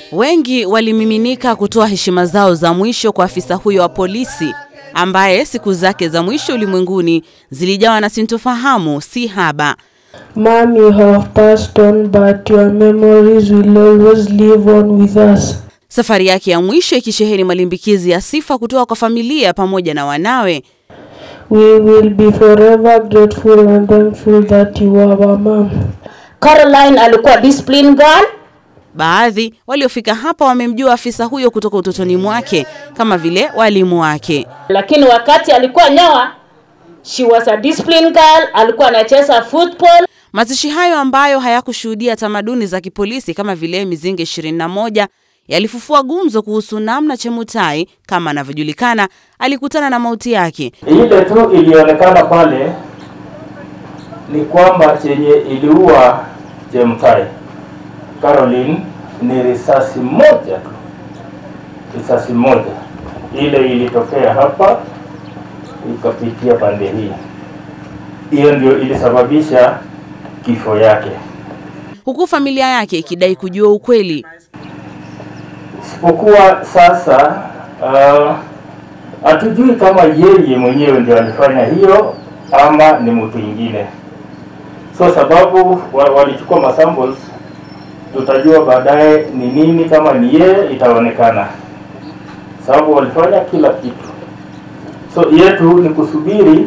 Wengi walimiminika kutoa heshima zao za mwisho kwa afisa huyo wa polisi ambaye siku zake za mwisho ulimwenguni zilijawa na sintofahamu si haba. Mom, you have passed on, but your memories will always live on with us. Safari yake ya mwisho ikisheheni malimbikizi ya sifa kutoka kwa familia pamoja na wanawe. We will be forever grateful and thankful that you are our mom. Caroline alikuwa discipline girl. Baadhi waliofika hapa wamemjua afisa huyo kutoka utotoni mwake kama vile walimu wake. Lakini wakati alikuwa nyoa, she was a discipline girl, alikuwa anacheza football. Mazishi hayo ambayo hayakushuhudia tamaduni za kipolisi kama vile mizinga 21 yalifufua gumzo kuhusu namna Chemutai kama anavyojulikana alikutana na mauti yake. Ile tu ilionekana pale ni kwamba chenye iliua Chemutai Caroline ni risasi moja tu, risasi moja ile ilitokea hapa ikapitia pande hii, hiyo ndio ilisababisha kifo yake, huku familia yake ikidai kujua ukweli. Isipokuwa sasa hatujui uh, kama yeye mwenyewe ndio alifanya hiyo ama ni mtu mwingine. So sababu walichukua masamples tutajua baadaye ni nini. Kama ni yeye itaonekana, sababu walifanya kila kitu. So yetu ni kusubiri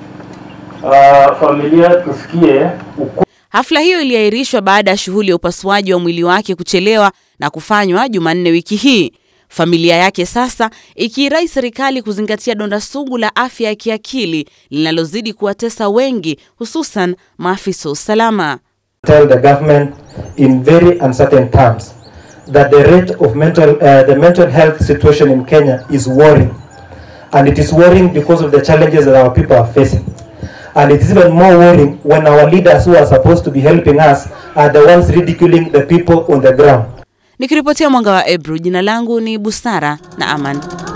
uh, familia tusikie uku. Hafla hiyo iliahirishwa baada ya shughuli ya upasuaji wa mwili wake kuchelewa na kufanywa Jumanne wiki hii. Familia yake sasa ikiirai serikali kuzingatia donda sugu la afya ya kiakili linalozidi kuwatesa wengi, hususan maafisa usalama. tell the government in very uncertain terms that the rate of mental uh, the mental health situation in Kenya is worrying and it is worrying because of the challenges that our people are facing and it is even more worrying when our leaders who are supposed to be helping us are the ones ridiculing the people on the ground Nikiripotia Mwanga wa Ebru, jina langu ni Busara na Aman.